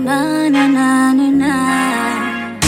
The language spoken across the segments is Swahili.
na na na na na.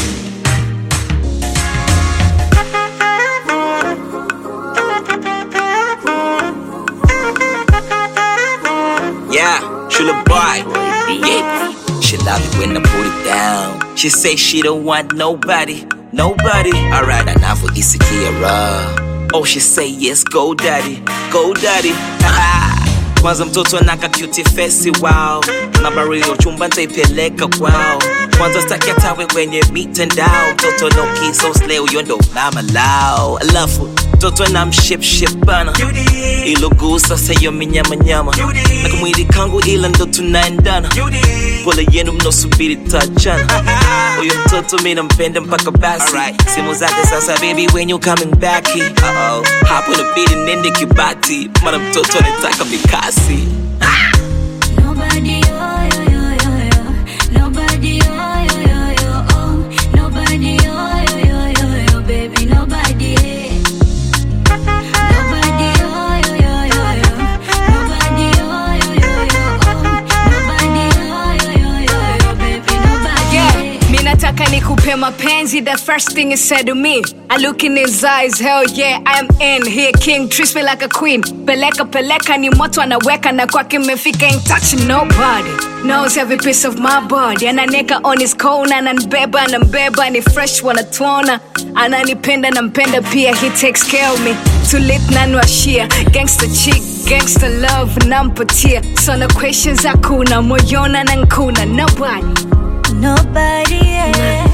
Yeah, she the boy. Yeah. She love it when I put it down. She say she don't want nobody, nobody. Alright, enough for Isikiara. Oh, she say yes, go daddy, go daddy. Kwanza mtoto anaka cute face wow. Nambari ya chumba nitaipeleka kwao. Kwanza staki atawe kwenye mitandao. Mtoto no kiss so slay huyo ndo mama lao. Alafu mtoto na mship ship bana. Ilo gusa sayo minyamanyama. Na kamwili kangu ila ndo tunaendana. Pole yenu mnosubiri tachana. Huyo mtoto mi nampenda mpaka basi. Simu zake sasa baby when you coming back. Uh-oh. Hapo inabidi nende kibati. Mana mtoto anataka mikasi. Nobody, oh, yo, yo, yo, yo. Nobody, oh, yo, yo, yo, oh. Nobody, oh, yo, yo, yo, yo, baby, nobody. Nobody, oh, yo, yo, yo, yo. Nobody, oh, yo, yo, yo, oh. Nobody, oh, yo, yo, yo, yo, baby, nobody. Yeah, mi nataka nikupe mapenzi the first thing he said to me I look in his eyes, hell yeah, I am in here king, treats me like a queen Peleka peleka ni moto anaweka na kwake mefika ain't touching nobody Knows every piece of my body Ananeka on his corner, ananibeba, anambeba Ni fresh wanatuona Ananipenda nampenda pia, he takes care of me Tulit nanwashia, gangster chick, gangster love nampatia So no questions hakuna, moyona na nkuna Nobody Nobody, yeah.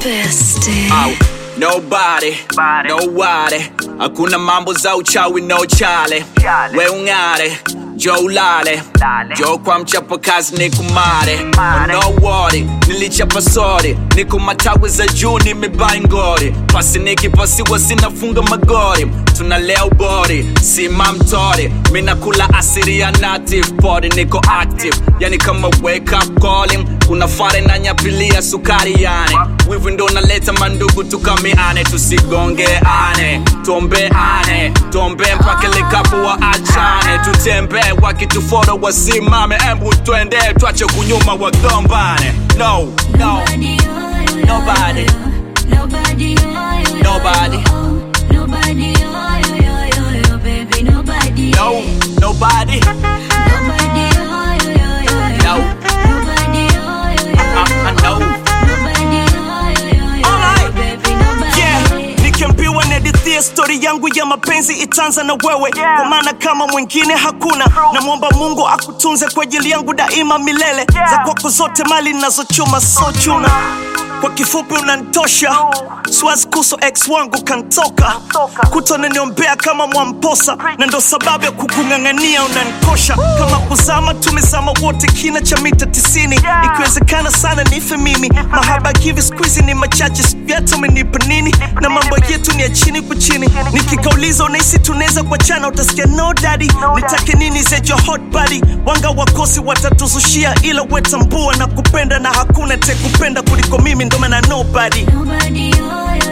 Au, nobody, nobody. Hakuna mambo za uchawi no chale. We ung'are, jo ulale. Jo kwa mchapa kazi ni kumare. Oh, no worry, nilichapa sori. Niko matawi za juu nimebai ngori. Pasi nikipasiwa sinafunga magori. Tunalea ubori, si mamtori. Mina kula asiri ya native body niko active. Yani kama wake up calling. Kuna fare na nyapilia sukari yani. Wivu ndo naleta mandugu tukamiane tusigongeane tuombeane tuombe mpaka likapo wa achane tutembee wakituforo wasimame embu twende twache kunyuma wagombane no no Nobody, oh, yo, yo, Nobody. yo. Nobody, oh, yo, yo, Nobody. yo, oh. Nobody, oh, yo, yo, yo, yo, baby, nobody. no nobody Nobody, oh, yo, yo, yo, yo. No. Nobody, oh, yo, yo, I, I yo, know Nobody, oh, yo, yo, yo, Alright. yo, baby, nobody. yeah nikiambiwa nihadithie stori yangu ya mapenzi itaanza na wewe kwa maana kama mwingine hakuna namwomba mungu akutunze kwa ajili yangu daima milele za kwako zote mali ninazochuma so chuna kwa kifupi unantosha siwazi kuso ex wangu kantoka kutonaniombea kama mwamposa na ndo sababu ya kukung'ang'ania unanikosha kama kuzama tumezama wote kina cha mita tisini ikiwezekana sana nife mimi mahaba hivi skuizi ni machache sijui hata umenipa nini na mambo yetu ni ya chini kwa chini nikikauliza unahisi tunaweza kuachana utasikia no daddy nitake nini zejo hot body wanga wakosi watatuzushia ila wetambua na kupenda na hakuna tekupenda kuliko mimi ndo maana nobody Nobody, oh, yo,